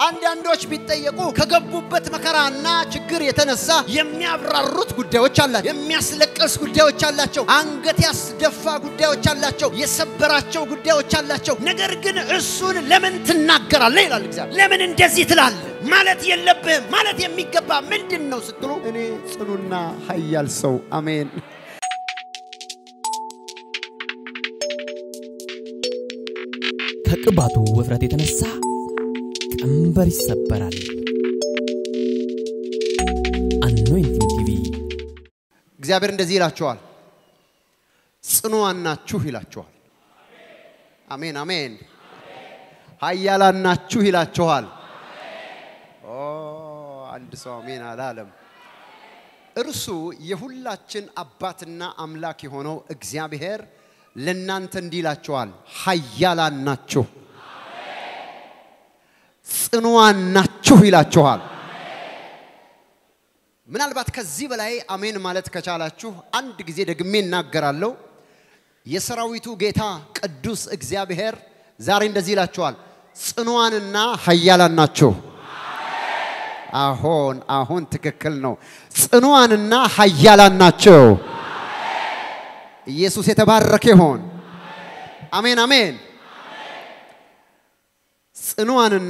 አንዳንዶች ቢጠየቁ ከገቡበት መከራና ችግር የተነሳ የሚያብራሩት ጉዳዮች አላቸው። የሚያስለቅስ ጉዳዮች አላቸው። አንገት ያስደፋ ጉዳዮች አላቸው። የሰበራቸው ጉዳዮች አላቸው። ነገር ግን እሱን ለምን ትናገራለህ ይላል እግዚአብሔር። ለምን እንደዚህ ትላለህ ማለት የለብህም። ማለት የሚገባ ምንድን ነው ስትሉ እኔ ጽኑና ኃያል ሰው አሜን ከቅባቱ ውፍረት የተነሳ ቀንበር ይሰበራል። አኖይንቲንግ ቲቪ እግዚአብሔር እንደዚህ ይላችኋል፣ ጽኑዋን ናችሁ ይላችኋል። አሜን አሜን። ኃያላን ናችሁ ይላችኋል። ኦ አንድ ሰው አሜን አላለም። እርሱ የሁላችን አባትና አምላክ የሆነው እግዚአብሔር ለእናንተ እንዲህ ይላችኋል፣ ኃያላን ናችሁ፣ ጽኑዋን ናችሁ ይላችኋል። ምናልባት ከዚህ በላይ አሜን ማለት ከቻላችሁ አንድ ጊዜ ደግሜ እናገራለሁ። የሰራዊቱ ጌታ ቅዱስ እግዚአብሔር ዛሬ እንደዚህ ይላችኋል፣ ጽኑዋንና ኃያላን ናችሁ። አሁን አሁን ትክክል ነው። ጽኑዋንና ኃያላን ናቸው። ኢየሱስ የተባረከ ይሆን። አሜን አሜን። ጽኑዋንና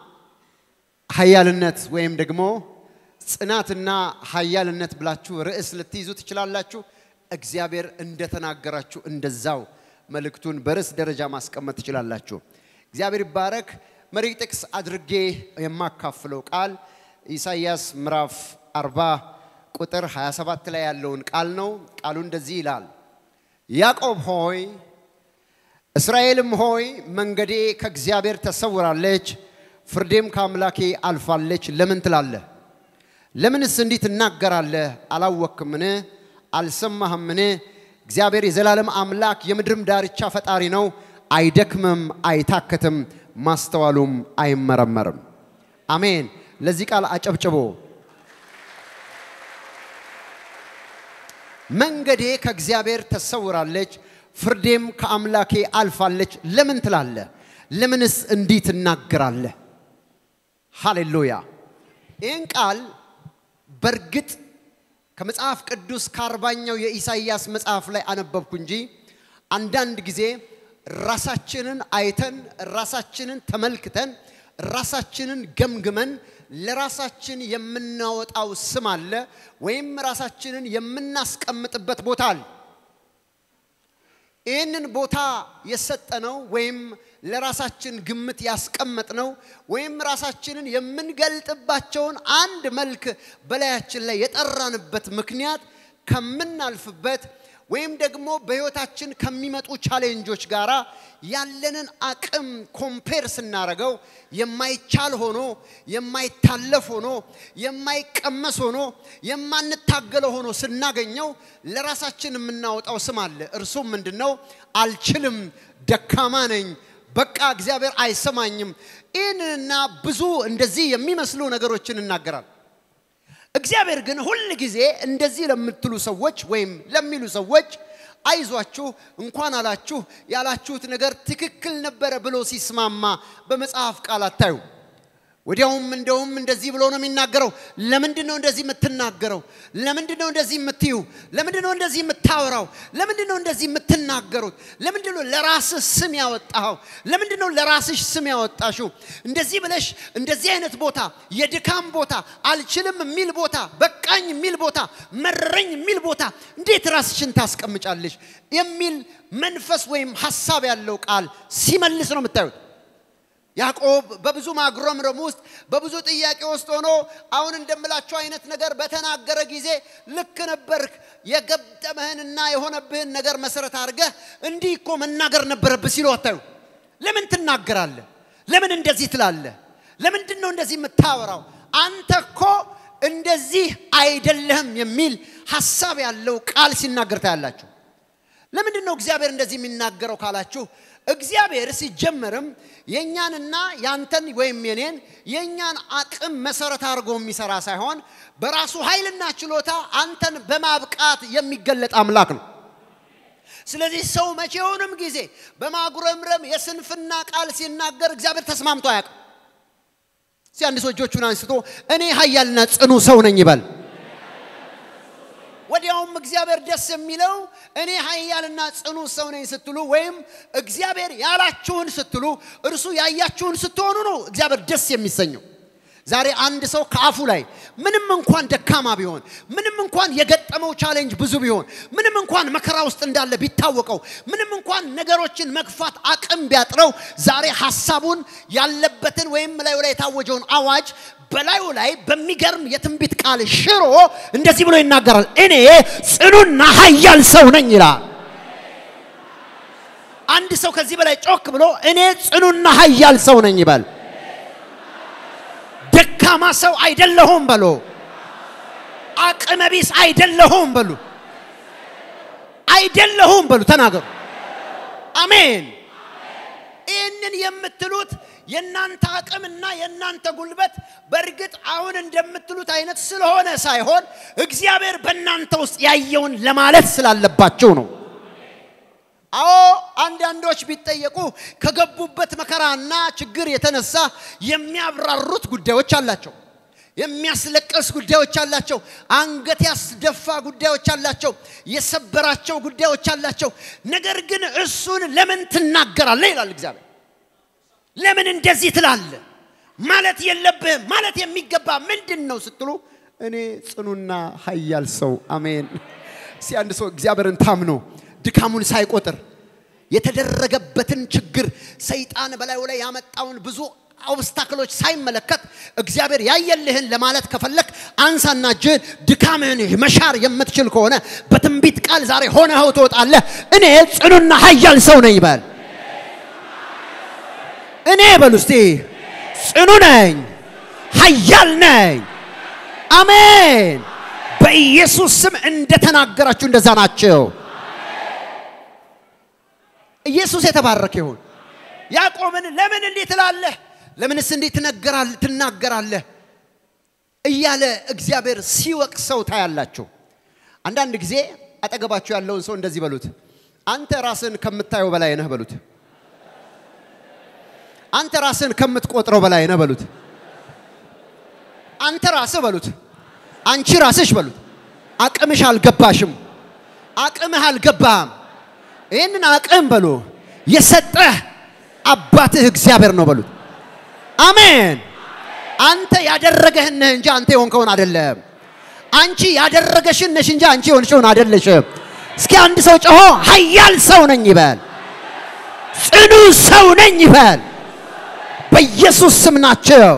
ኃያልነት ወይም ደግሞ ጽናትና ኃያልነት ብላችሁ ርዕስ ልትይዙ ትችላላችሁ። እግዚአብሔር እንደተናገራችሁ እንደዛው መልእክቱን በርዕስ ደረጃ ማስቀመጥ ትችላላችሁ። እግዚአብሔር ይባረክ። መሪ ጥቅስ አድርጌ የማካፍለው ቃል ኢሳይያስ ምዕራፍ 40 ቁጥር 27 ላይ ያለውን ቃል ነው። ቃሉ እንደዚህ ይላል፣ ያዕቆብ ሆይ እስራኤልም ሆይ መንገዴ ከእግዚአብሔር ተሰውራለች፣ ፍርዴም ከአምላኬ አልፋለች ለምን ትላለህ? ለምንስ እንዲህ ትናገራለህ? አላወክምን? አልሰማህምን? እግዚአብሔር የዘላለም አምላክ የምድርም ዳርቻ ፈጣሪ ነው። አይደክምም፣ አይታክትም፣ ማስተዋሉም አይመረመርም። አሜን። ለዚህ ቃል አጨብጭቦ መንገዴ ከእግዚአብሔር ተሰውራለች፣ ፍርዴም ከአምላኬ አልፋለች ለምን ትላለህ? ለምንስ እንዲህ ትናገራለህ? ሃሌሉያ። ይህን ቃል በእርግጥ ከመጽሐፍ ቅዱስ ከአርባኛው የኢሳይያስ መጽሐፍ ላይ አነበብኩ እንጂ አንዳንድ ጊዜ ራሳችንን አይተን ራሳችንን ተመልክተን ራሳችንን ገምግመን ለራሳችን የምናወጣው ስም አለ ወይም ራሳችንን የምናስቀምጥበት ቦታ አለ። ይህንን ቦታ የሰጠነው ወይም ለራሳችን ግምት ያስቀመጥነው ወይም ራሳችንን የምንገልጥባቸውን አንድ መልክ በላያችን ላይ የጠራንበት ምክንያት ከምናልፍበት ወይም ደግሞ በህይወታችን ከሚመጡ ቻሌንጆች ጋር ያለንን አቅም ኮምፔር ስናረገው የማይቻል ሆኖ የማይታለፍ ሆኖ የማይቀመስ ሆኖ የማንታገለው ሆኖ ስናገኘው ለራሳችን የምናወጣው ስም አለ። እርሱም ምንድን ነው? አልችልም፣ ደካማ ነኝ፣ በቃ እግዚአብሔር አይሰማኝም። ይህንና ብዙ እንደዚህ የሚመስሉ ነገሮችን እናገራል። እግዚአብሔር ግን ሁል ጊዜ እንደዚህ ለምትሉ ሰዎች ወይም ለሚሉ ሰዎች አይዟችሁ እንኳን አላችሁ ያላችሁት ነገር ትክክል ነበረ ብሎ ሲስማማ በመጽሐፍ ቃል አታዩ። ወዲያውም እንደውም እንደዚህ ብሎ ነው የሚናገረው። ለምንድን ነው እንደዚህ የምትናገረው? ለምንድን ነው እንደዚህ የምትዩ? ለምንድን ነው እንደዚህ የምታወራው? ለምንድን ነው እንደዚህ የምትናገሩት? ለምንድን ነው ለራስህ ስም ያወጣኸው? ለምንድን ነው ለራስሽ ስም ያወጣሽው? እንደዚህ ብለሽ እንደዚህ አይነት ቦታ፣ የድካም ቦታ፣ አልችልም የሚል ቦታ፣ በቃኝ የሚል ቦታ፣ መረኝ የሚል ቦታ እንዴት ራስሽን ታስቀምጫለሽ? የሚል መንፈስ ወይም ሀሳብ ያለው ቃል ሲመልስ ነው የምታዩት። ያዕቆብ በብዙ ማጉረምረም ውስጥ በብዙ ጥያቄ ውስጥ ሆኖ አሁን እንደምላቸው አይነት ነገር በተናገረ ጊዜ ልክ ነበርክ፣ የገጠመህንና የሆነብህን ነገር መሰረት አድርገህ እንዲህ እኮ መናገር ነበረብህ ሲሉ አታዩ። ለምን ትናገራለህ? ለምን እንደዚህ ትላለህ? ለምንድን ነው እንደዚህ የምታወራው? አንተ እኮ እንደዚህ አይደለህም የሚል ሀሳብ ያለው ቃል ሲናገር ታያላችሁ። ለምንድን ነው እግዚአብሔር እንደዚህ የሚናገረው ካላችሁ እግዚአብሔር ሲጀመርም የእኛንና ያንተን ወይም የኔን የእኛን አቅም መሰረት አድርጎ የሚሰራ ሳይሆን በራሱ ኃይልና ችሎታ አንተን በማብቃት የሚገለጥ አምላክ ነው። ስለዚህ ሰው መቼውንም ጊዜ በማጉረምረም የስንፍና ቃል ሲናገር እግዚአብሔር ተስማምቶ አያውቅም። እስቲ አንድ ሰው እጆቹን አንስቶ እኔ ኃያልና ጽኑ ሰው ነኝ ይበል። ወዲያውም እግዚአብሔር ደስ የሚለው እኔ ኃያልና ጽኑ ሰው ነኝ ስትሉ ወይም እግዚአብሔር ያላችሁን ስትሉ እርሱ ያያችሁን ስትሆኑ ነው እግዚአብሔር ደስ የሚሰኘው። ዛሬ አንድ ሰው ከአፉ ላይ ምንም እንኳን ደካማ ቢሆን፣ ምንም እንኳን የገጠመው ቻሌንጅ ብዙ ቢሆን፣ ምንም እንኳን መከራ ውስጥ እንዳለ ቢታወቀው፣ ምንም እንኳን ነገሮችን መግፋት አቅም ቢያጥረው፣ ዛሬ ሐሳቡን ያለበትን ወይም ላዩ ላይ የታወጀውን አዋጅ በላዩ ላይ በሚገርም የትንቢት ቃል ሽሮ እንደዚህ ብሎ ይናገራል። እኔ ጽኑና ኃያል ሰው ነኝ ይላል። አንድ ሰው ከዚህ በላይ ጮክ ብሎ እኔ ጽኑና ኃያል ሰው ነኝ ይበል። ደካማ ሰው አይደለሁም በሎ። አቅመ ቢስ አይደለሁም በሉ። አይደለሁም በሉ። ተናገሩ። አሜን። ይህንን የምትሉት የእናንተ አቅምና የእናንተ ጉልበት በእርግጥ አሁን እንደምትሉት አይነት ስለሆነ ሳይሆን እግዚአብሔር በእናንተ ውስጥ ያየውን ለማለት ስላለባቸው ነው። አዎ አንዳንዶች ቢጠየቁ ከገቡበት መከራና ችግር የተነሳ የሚያብራሩት ጉዳዮች አላቸው። የሚያስለቅስ ጉዳዮች አላቸው። አንገት ያስደፋ ጉዳዮች አላቸው። የሰበራቸው ጉዳዮች አላቸው። ነገር ግን እሱን ለምን ትናገራለህ ይላል እግዚአብሔር። ለምን እንደዚህ ትላለህ? ማለት የለብህም። ማለት የሚገባ ምንድን ነው ስትሉ እኔ ጽኑና ኃያል ሰው አሜን። እስቲ አንድ ሰው እግዚአብሔርን ታምኖ ድካሙን ሳይቆጥር የተደረገበትን ችግር ሰይጣን በላዩ ላይ ያመጣውን ብዙ ኦብስታክሎች ሳይመለከት እግዚአብሔር ያየልህን ለማለት ከፈለክ አንሳና እጅህን ድካምህን መሻር የምትችል ከሆነ በትንቢት ቃል ዛሬ ሆነኸው ትወጣለህ። እኔ ጽኑና ኃያል ሰው ነኝ በል። እኔ በሉ እስቲ ጽኑ ነኝ፣ ኃያል ነኝ። አሜን። በኢየሱስ ስም እንደተናገራችሁ እንደዛ ናቸው። ኢየሱስ የተባረከ ይሁን። ያዕቆብን ለምን እንዲህ ትላለህ? ለምንስ እንዲህ ትናገራለህ? እያለ እግዚአብሔር ሲወቅሰው ታያላችሁ። አንዳንድ ጊዜ አጠገባችሁ ያለውን ሰው እንደዚህ በሉት፣ አንተ ራስን ከምታየው በላይ ነህ በሉት። አንተ ራስን ከምትቆጥረው በላይ ነህ በሉት። አንተ ራስህ በሉት። አንቺ ራስሽ በሉት። አቅምሽ አልገባሽም። አቅምህ አልገባም። ይህንን አቅም በሉ የሰጠህ አባትህ እግዚአብሔር ነው በሉት። አሜን። አንተ ያደረገህን ነህ እንጂ አንተ የሆንከውን አይደለም። አንቺ ያደረገሽን ነሽ እንጂ አንቺ የሆንሽውን አይደለሽም። እስኪ አንድ ሰው ጮሆ ኃያል ሰው ነኝ ይበል። ጽኑ ሰው ነኝ ይበል። በኢየሱስ ስም ናቸው።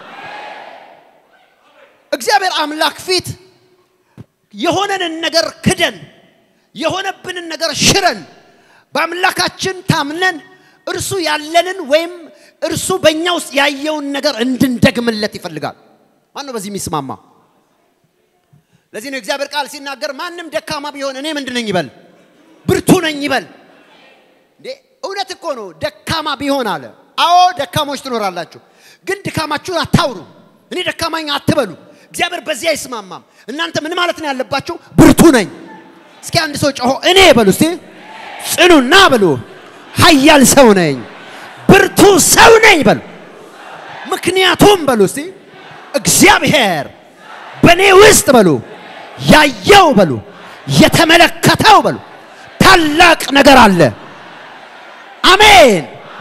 እግዚአብሔር አምላክ ፊት የሆነንን ነገር ክደን የሆነብንን ነገር ሽረን በአምላካችን ታምነን እርሱ ያለንን ወይም እርሱ በእኛ ውስጥ ያየውን ነገር እንድንደግምለት ይፈልጋል። ማን ነው በዚህ የሚስማማ? ለዚህ ነው እግዚአብሔር ቃል ሲናገር ማንም ደካማ ቢሆን እኔ ምንድን ነኝ ይበል፣ ብርቱ ነኝ ይበል። እንዴ እውነት እኮ ነው። ደካማ ቢሆን አለ። አዎ ደካሞች ትኖራላችሁ፣ ግን ድካማችሁን አታውሩ። እኔ ደካማኝ አትበሉ። እግዚአብሔር በዚህ አይስማማም። እናንተ ምን ማለት ነው ያለባችሁ? ብርቱ ነኝ። እስኪ አንድ ሰው ጮሆ እኔ በሉ እስቲ ጽኑና በሉ ኃያል ሰው ነኝ፣ ብርቱ ሰው ነኝ በሉ። ምክንያቱም በሉ እስቲ እግዚአብሔር በእኔ ውስጥ በሉ ያየው በሉ የተመለከተው በሉ ታላቅ ነገር አለ። አሜን።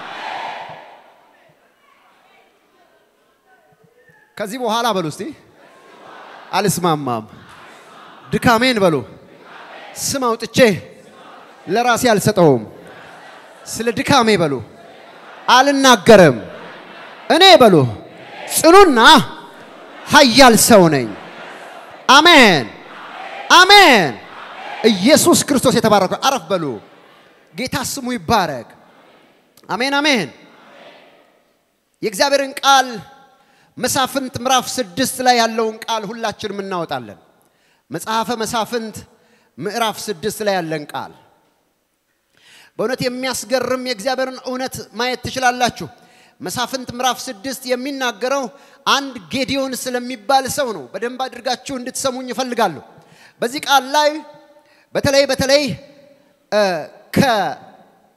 ከዚህ በኋላ በሉ እስቲ አልስማማም፣ ድካሜን በሉ ስም አውጥቼ ለራሴ አልሰጠውም። ስለ ድካሜ በሉ አልናገርም። እኔ በሉ ጽኑና ኃያል ሰው ነኝ። አሜን አሜን። ኢየሱስ ክርስቶስ የተባረከ አረፍ በሉ። ጌታ ስሙ ይባረክ። አሜን አሜን። የእግዚአብሔርን ቃል መሳፍንት ምዕራፍ ስድስት ላይ ያለውን ቃል ሁላችንም እናወጣለን። መጽሐፈ መሳፍንት ምዕራፍ ስድስት ላይ ያለን ቃል በእውነት የሚያስገርም የእግዚአብሔርን እውነት ማየት ትችላላችሁ። መሳፍንት ምዕራፍ ስድስት የሚናገረው አንድ ጌዲዮን ስለሚባል ሰው ነው። በደንብ አድርጋችሁ እንድትሰሙኝ ይፈልጋለሁ። በዚህ ቃል ላይ በተለይ በተለይ ከ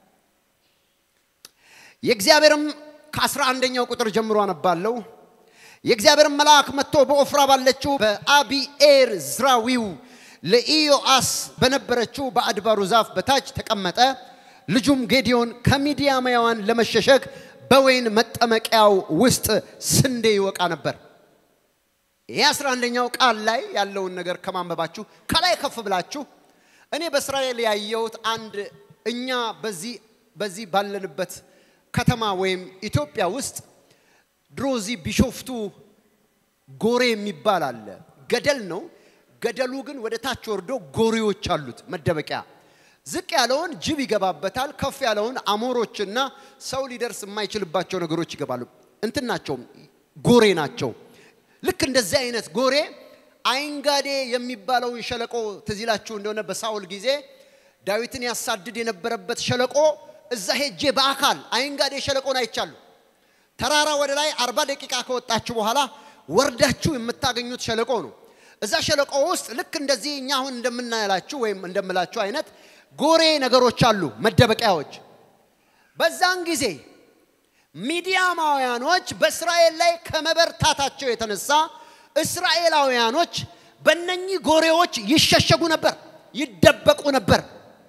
የእግዚአብሔርም ከአስራ አንደኛው ቁጥር ጀምሮ አነባለሁ። የእግዚአብሔር መልአክ መጥቶ በኦፍራ ባለችው በአቢኤር ዝራዊው ለኢዮአስ በነበረችው በአድባሩ ዛፍ በታች ተቀመጠ። ልጁም ጌዲዮን ከሚዲያማውያን ለመሸሸግ በወይን መጠመቂያው ውስጥ ስንዴ ይወቃ ነበር። ይህ አስራ አንደኛው ቃል ላይ ያለውን ነገር ከማንበባችሁ ከላይ ከፍ ብላችሁ እኔ በእስራኤል ያየሁት አንድ እኛ በዚህ በዚህ ባለንበት ከተማ ወይም ኢትዮጵያ ውስጥ ድሮ እዚህ ቢሾፍቱ ጎሬ የሚባል አለ። ገደል ነው። ገደሉ ግን ወደ ታች ወርዶ ጎሬዎች አሉት መደበቂያ። ዝቅ ያለውን ጅብ ይገባበታል። ከፍ ያለውን አሞሮችና ሰው ሊደርስ የማይችልባቸው ነገሮች ይገባሉ። እንትን ናቸው፣ ጎሬ ናቸው። ልክ እንደዚህ አይነት ጎሬ አይንጋዴ የሚባለውን ሸለቆ ትዝ ይላችሁ እንደሆነ በሳውል ጊዜ ዳዊትን ያሳድድ የነበረበት ሸለቆ እዛ ሄጄ በአካል አይንጋዴ ሸለቆን አይቻሉ። ተራራ ወደ ላይ አርባ ደቂቃ ከወጣችሁ በኋላ ወርዳችሁ የምታገኙት ሸለቆ ነው። እዛ ሸለቆ ውስጥ ልክ እንደዚህ እኛ አሁን እንደምናያላችሁ ወይም እንደምላችሁ አይነት ጎሬ ነገሮች አሉ፣ መደበቂያዎች። በዛን ጊዜ ሚዲያማውያኖች በእስራኤል ላይ ከመበርታታቸው የተነሳ እስራኤላውያኖች በእነኚህ ጎሬዎች ይሸሸጉ ነበር፣ ይደበቁ ነበር።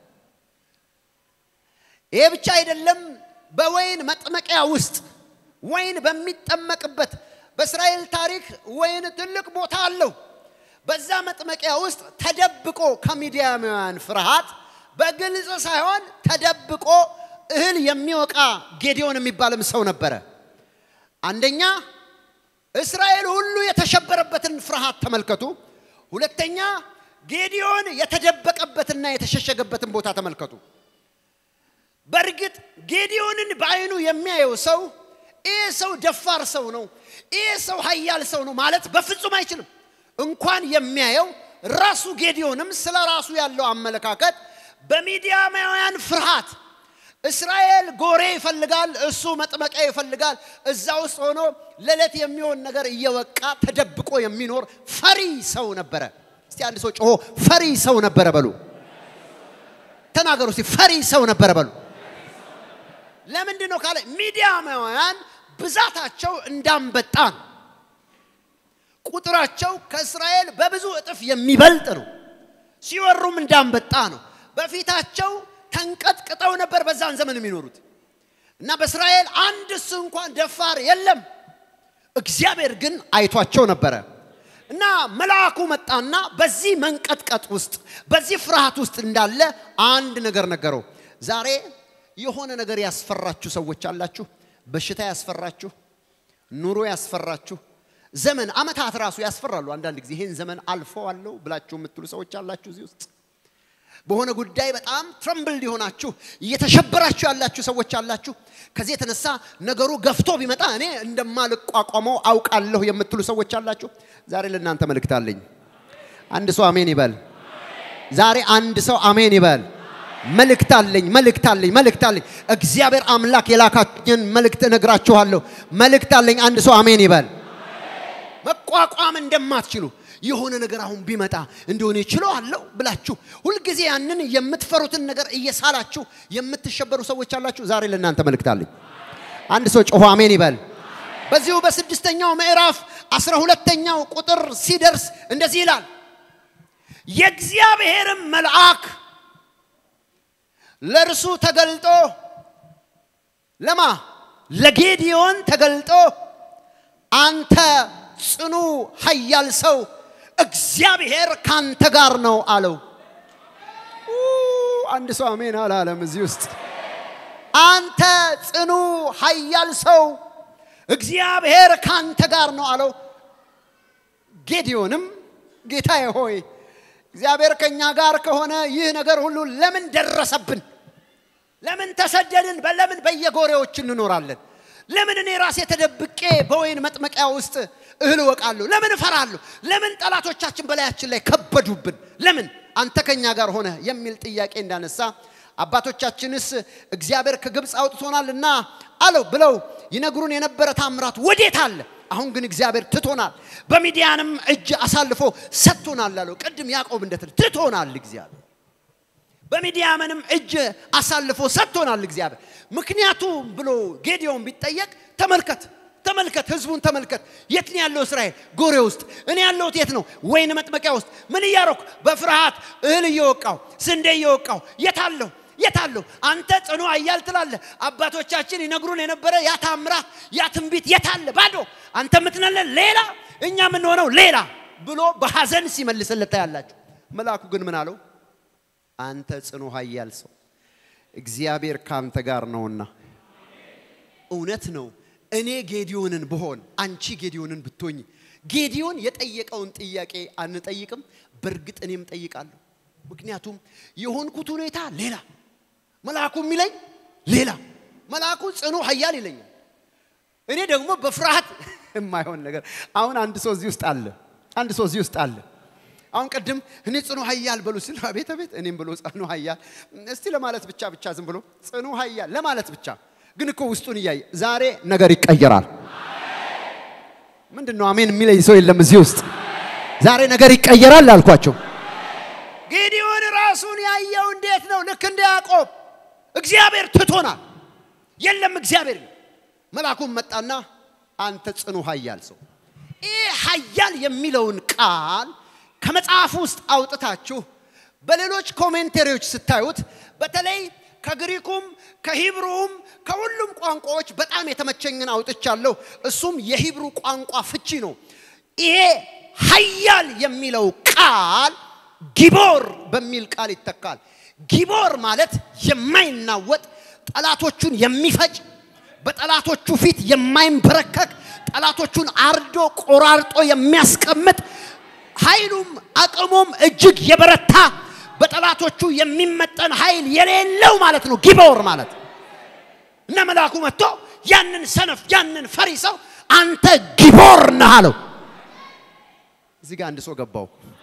ይሄ ብቻ አይደለም። በወይን መጥመቂያ ውስጥ ወይን በሚጠመቅበት በእስራኤል ታሪክ ወይን ትልቅ ቦታ አለው። በዛ መጥመቂያ ውስጥ ተደብቆ ከሚዲያማውያን ፍርሃት በግልጽ ሳይሆን ተደብቆ እህል የሚወቃ ጌዲዮን የሚባልም ሰው ነበረ። አንደኛ እስራኤል ሁሉ የተሸበረበትን ፍርሃት ተመልከቱ። ሁለተኛ ጌዲዮን የተደበቀበትና የተሸሸገበትን ቦታ ተመልከቱ። በእርግጥ ጌዲዮንን በአይኑ የሚያየው ሰው ይህ ሰው ደፋር ሰው ነው፣ ይህ ሰው ኃያል ሰው ነው ማለት በፍጹም አይችልም። እንኳን የሚያየው ራሱ ጌዲዮንም ስለ ራሱ ያለው አመለካከት በሚዲያማውያን ፍርሃት እስራኤል ጎሬ ይፈልጋል፣ እሱ መጥመቂያ ይፈልጋል። እዛ ውስጥ ሆኖ ለዕለት የሚሆን ነገር እየወቃ ተደብቆ የሚኖር ፈሪ ሰው ነበረ። እስቲ አንድ ሰው ጮሆ ፈሪ ሰው ነበረ በሉ። ተናገሩ እስቲ ፈሪ ሰው ነበረ በሉ። ለምንድን ነው ካለ ሚዲያማውያን ብዛታቸው እንዳንበጣ ነው። ቁጥራቸው ከእስራኤል በብዙ እጥፍ የሚበልጥ ነው። ሲወሩም እንዳንበጣ ነው። በፊታቸው ተንቀጥቅጠው ነበር በዛን ዘመን የሚኖሩት እና በእስራኤል አንድስ እንኳን ደፋር የለም። እግዚአብሔር ግን አይቷቸው ነበረ እና መልአኩ መጣና በዚህ መንቀጥቀጥ ውስጥ በዚህ ፍርሃት ውስጥ እንዳለ አንድ ነገር ነገረው። ዛሬ የሆነ ነገር ያስፈራችሁ ሰዎች አላችሁ። በሽታ ያስፈራችሁ፣ ኑሮ ያስፈራችሁ፣ ዘመን አመታት ራሱ ያስፈራሉ። አንዳንድ ጊዜ ይህን ዘመን አልፈዋለሁ ብላችሁ የምትሉ ሰዎች አላችሁ እዚህ ውስጥ በሆነ ጉዳይ በጣም ትረምብል የሆናችሁ እየተሸበራችሁ ያላችሁ ሰዎች አላችሁ። ከዚህ የተነሳ ነገሩ ገፍቶ ቢመጣ እኔ እንደማልቋቋመው አውቃለሁ የምትሉ ሰዎች አላችሁ። ዛሬ ለእናንተ መልእክት አለኝ። አንድ ሰው አሜን ይበል። ዛሬ አንድ ሰው አሜን ይበል። መልእክት አለኝ፣ መልእክት አለኝ፣ መልእክት አለኝ። እግዚአብሔር አምላክ የላካኝን መልእክት እነግራችኋለሁ። መልእክት አለኝ። አንድ ሰው አሜን ይበል። መቋቋም እንደማትችሉ የሆነ ነገር አሁን ቢመጣ እንደሆነ ይችለዋለሁ ብላችሁ ሁልጊዜ ያንን የምትፈሩትን ነገር እየሳላችሁ የምትሸበሩ ሰዎች አላችሁ። ዛሬ ለእናንተ መልእክት አለኝ። አንድ ሰው ጮሆ አሜን ይበል። በዚሁ በስድስተኛው ምዕራፍ አስራ ሁለተኛው ቁጥር ሲደርስ እንደዚህ ይላል፣ የእግዚአብሔርም መልአክ ለእርሱ ተገልጦ ለማ ለጌዲዮን ተገልጦ አንተ ጽኑ ኃያል ሰው እግዚአብሔር ካንተ ጋር ነው አለው። አንድ ሰው አሜን አላለም። እዚህ ውስጥ አንተ ጽኑ ኃያል ሰው እግዚአብሔር ካንተ ጋር ነው አለው። ጌዲዮንም ጌታዬ ሆይ እግዚአብሔር ከእኛ ጋር ከሆነ ይህ ነገር ሁሉ ለምን ደረሰብን? ለምን ተሰደድን? ለምን በየጎሬዎች እንኖራለን? ለምን እኔ ራሴ ተደብቄ በወይን መጥመቂያ ውስጥ እህል እወቃለሁ? ለምን እፈራለሁ? ለምን ጠላቶቻችን በላያችን ላይ ከበዱብን? ለምን አንተ ከኛ ጋር ሆነ የሚል ጥያቄ እንዳነሳ አባቶቻችንስ እግዚአብሔር ከግብፅ አውጥቶናልና አለው ብለው ይነግሩን የነበረ ታምራት ወዴት አለ? አሁን ግን እግዚአብሔር ትቶናል፣ በሚዲያንም እጅ አሳልፎ ሰጥቶናል አለው። ቅድም ያዕቆብ እንደትል ትቶናል እግዚአብሔር በሚዲያምንም እጅ አሳልፎ ሰጥቶናል እግዚአብሔር። ምክንያቱም ብሎ ጌዲዮን ቢጠየቅ ተመልከት ተመልከት፣ ህዝቡን ተመልከት። የት ነው ያለው እስራኤል? ጎሬ ውስጥ። እኔ ያለሁት የት ነው? ወይን መጥመቂያ ውስጥ። ምን እያረኩ? በፍርሃት እህል እየወቃው ስንዴ እየወቃው። የት አለሁ? የት አለሁ? አንተ ጽኑ ኃያል ትላለህ። አባቶቻችን ይነግሩን የነበረ ያ ታምራት ያ ትንቢት የት አለ? ባዶ። አንተ የምትነለን ሌላ፣ እኛ የምንሆነው ሌላ ብሎ በሐዘን ሲመልስለት ታያላችሁ። መልአኩ ግን ምን አለው? አንተ ጽኑ ኃያል ሰው እግዚአብሔር ካንተ ጋር ነውና። እውነት ነው። እኔ ጌዲዮንን ብሆን አንቺ ጌዲዮንን ብትሆኝ ጌዲዮን የጠየቀውን ጥያቄ አንጠይቅም? በእርግጥ እኔም ጠይቃለሁ። ምክንያቱም የሆንኩት ሁኔታ ሌላ፣ መልአኩ የሚለኝ ሌላ። መልአኩ ጽኑ ኃያል ይለኛል። እኔ ደግሞ በፍርሃት የማይሆን ነገር አሁን አንድ ሰው እዚህ ውስጥ አለ። አንድ ሰው እዚህ ውስጥ አለ። አሁን ቅድም እኔ ጽኑ ኃያል በሉ ሲል አቤት አቤት እኔም ብሎ ጽኑ ኃያል እስቲ ለማለት ብቻ ብቻ ዝም ብሎ ጽኑ ኃያል ለማለት ብቻ ግን እኮ ውስጡን እያየ ዛሬ ነገር ይቀየራል። ምንድን ነው አሜን የሚለኝ ሰው የለም እዚህ ውስጥ። ዛሬ ነገር ይቀየራል አልኳቸው። ጌዲዮን ራሱን ያየው እንዴት ነው? ልክ እንደ ያዕቆብ እግዚአብሔር ትቶናል። የለም እግዚአብሔር ነው። መልአኩም መጣና አንተ ጽኑ ኃያል ሰው ይህ ኃያል የሚለውን ቃል ከመጽሐፍ ውስጥ አውጥታችሁ በሌሎች ኮሜንተሪዎች ስታዩት በተለይ ከግሪኩም ከሂብሩም ከሁሉም ቋንቋዎች በጣም የተመቸኝን አውጥቻለሁ። እሱም የሂብሩ ቋንቋ ፍቺ ነው። ይሄ ኃያል የሚለው ቃል ጊቦር በሚል ቃል ይተካል። ጊቦር ማለት የማይናወጥ ጠላቶቹን የሚፈጭ በጠላቶቹ ፊት የማይንበረከክ ጠላቶቹን አርዶ ቆራርጦ የሚያስቀምጥ ኃይሉም አቅሙም እጅግ የበረታ በጠላቶቹ የሚመጠን ኃይል የሌለው ማለት ነው ጊቦር ማለት እና መልአኩ መጥቶ ያንን ሰነፍ ያንን ፈሪ ሰው አንተ ጊቦር ነህ አለው። እዚህ ጋር አንድ ሰው ገባው።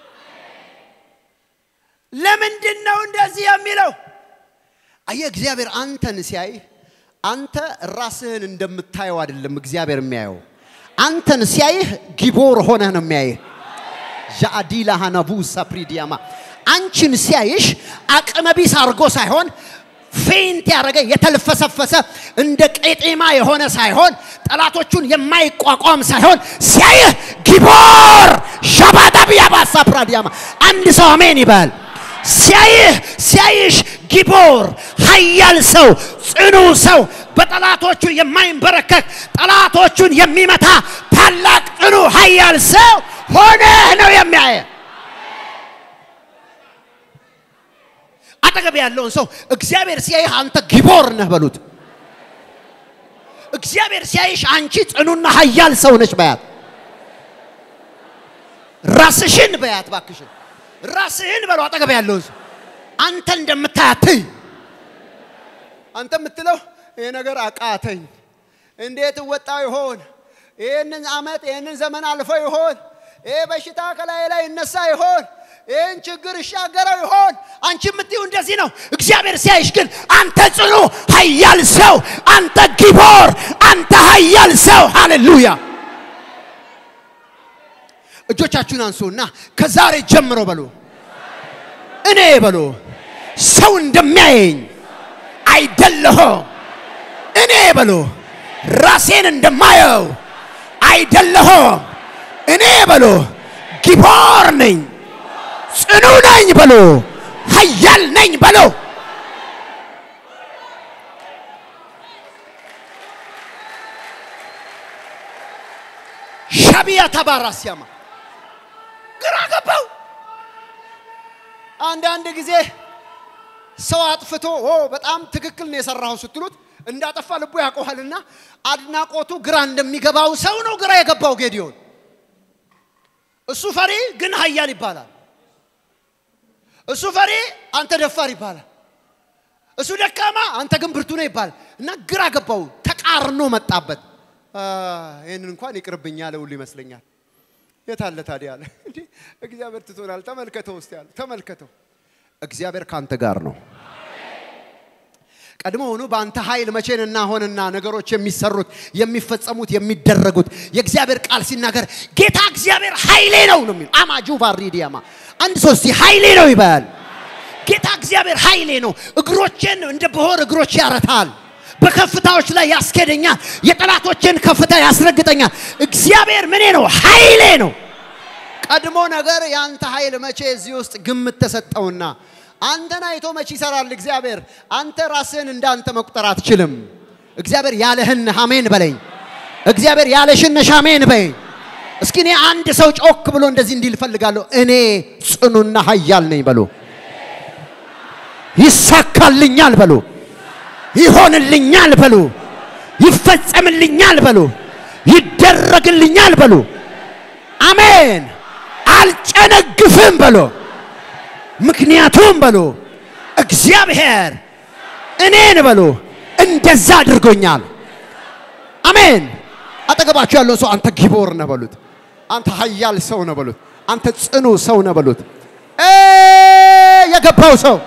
ለምንድን ነው እንደዚህ የሚለው? አየህ እግዚአብሔር አንተን ሲያይ አንተ ራስህን እንደምታየው አይደለም እግዚአብሔር የሚያየው። አንተን ሲያይህ ጊቦር ሆነህ ነው የሚያይህ። ዣአዲላ ሃናቡ ሳፕሪዲያማ አንቺን ሲያይሽ አቅመቢስ አድርጎ ሳይሆን ፌንት ያደረገ የተልፈሰፈሰ እንደ ቄጤማ የሆነ ሳይሆን ጠላቶቹን የማይቋቋም ሳይሆን ሲያይህ ጊቦር ሻባዳቢያባ ሳፕራዲያማ አንድ ሰው አሜን ይበል። ሲያይህ ሲያይሽ ጊቦር ኃያል ሰው ጽኑ ሰው በጠላቶቹ የማይንበረከክ ጠላቶቹን የሚመታ ታላቅ ጽኑ ኃያል ሰው ሆነህ ነው የሚያየ አጠገብ ያለውን ሰው እግዚአብሔር ሲያይህ አንተ ጊቦር ነህ በሉት። እግዚአብሔር ሲያይሽ አንቺ ጽኑና ኃያል ሰው ነች በያት። ራስሽን በያት ባክሽን፣ ራስህን በለው። አጠገብ ያለውን ሰው አንተ እንደምታያትኝ አንተ የምትለው ይሄ ነገር አቃተኝ፣ እንዴት እወጣው ይሆን? ይህንን ዓመት ይህንን ዘመን አልፎ ይሆን? ይህ በሽታ ከላይ ላይ ይነሳ ይሆን? ይህን ችግር ይሻገረው ይሆን? አንቺ የምትይው እንደዚህ ነው። እግዚአብሔር ሲያይሽ ግን አንተ ጽኑ ኃያል ሰው፣ አንተ ጊቦር፣ አንተ ኃያል ሰው። ሃሌሉያ! እጆቻችሁን አንሱና ከዛሬ ጀምሮ በሉ እኔ በሉ ሰው እንደሚያየኝ አይደለሁም። እኔ በሉ ራሴን እንደማየው አይደለሁም። እኔ በሉ ጊቦር ነኝ፣ ጽኑ ነኝ በሉ፣ ኃያል ነኝ በሉ። ሻቢያ ተባራ ሲያማ ግራ ገባው። አንዳንድ ጊዜ ሰው አጥፍቶ ኦ በጣም ትክክል ነው የሰራኸው ስትሉት እንዳጠፋ ልቡ ያውቀዋልና አድናቆቱ ግራ እንደሚገባው ሰው ነው ግራ የገባው ጌዲዮን። እሱ ፈሪ ግን ኃያል ይባላል። እሱ ፈሪ አንተ ደፋር ይባላል። እሱ ደካማ አንተ ግን ብርቱ ነው ይባላል። እና ግራ ገባው፣ ተቃርኖ መጣበት። ይህንን እንኳን ይቅርብኝ ያለ ሁሉ ይመስለኛል። የት አለ ታዲያ አለ። እንዴ እግዚአብሔር ትቶናል። ተመልከተው ውስጥ ያለ ተመልከተው። እግዚአብሔር ካንተ ጋር ነው። ቀድሞ ሆኖ በአንተ ኃይል መቼንና ሆንና ነገሮች የሚሰሩት የሚፈጸሙት የሚደረጉት የእግዚአብሔር ቃል ሲናገር ጌታ እግዚአብሔር ኃይሌ ነው ነው የሚል አማጁ ባሪዲያማ አንድ ሶስት ኃይሌ ነው ይባል። ጌታ እግዚአብሔር ኃይሌ ነው። እግሮቼን እንደ ብሆር እግሮች ያረታል። በከፍታዎች ላይ ያስኬደኛል። የጠላቶችን ከፍታ ያስረግጠኛል። እግዚአብሔር ምኔ ነው? ኃይሌ ነው። ቀድሞ ነገር ያንተ ኃይል መቼ እዚህ ውስጥ ግምት ተሰጠውና አንተን አይቶ መቼ ይሰራል እግዚአብሔር? አንተ ራስህን እንዳንተ መቁጠር አትችልም። እግዚአብሔር ያለህን አሜን በለኝ። እግዚአብሔር ያለሽን ነሽ አሜን በይ። እስኪ እኔ አንድ ሰው ጮክ ብሎ እንደዚህ እንዲል እፈልጋለሁ። እኔ ጽኑና ኃያል ነኝ በሉ። ይሳካልኛል በሉ። ይሆንልኛል በሉ። ይፈጸምልኛል በሉ። ይደረግልኛል በሉ። አሜን። አልጨነግፍም በሉ። ምክንያቱም በሉ እግዚአብሔር እኔን በሉ እንደዛ አድርጎኛል። አሜን። አጠገባችሁ ያለውን ሰው አንተ ጊቦር ነህ በሉት። አንተ ኃያል ሰው ነህ በሉት። አንተ ጽኑ ሰው ነህ በሉት። እ የገባው ሰው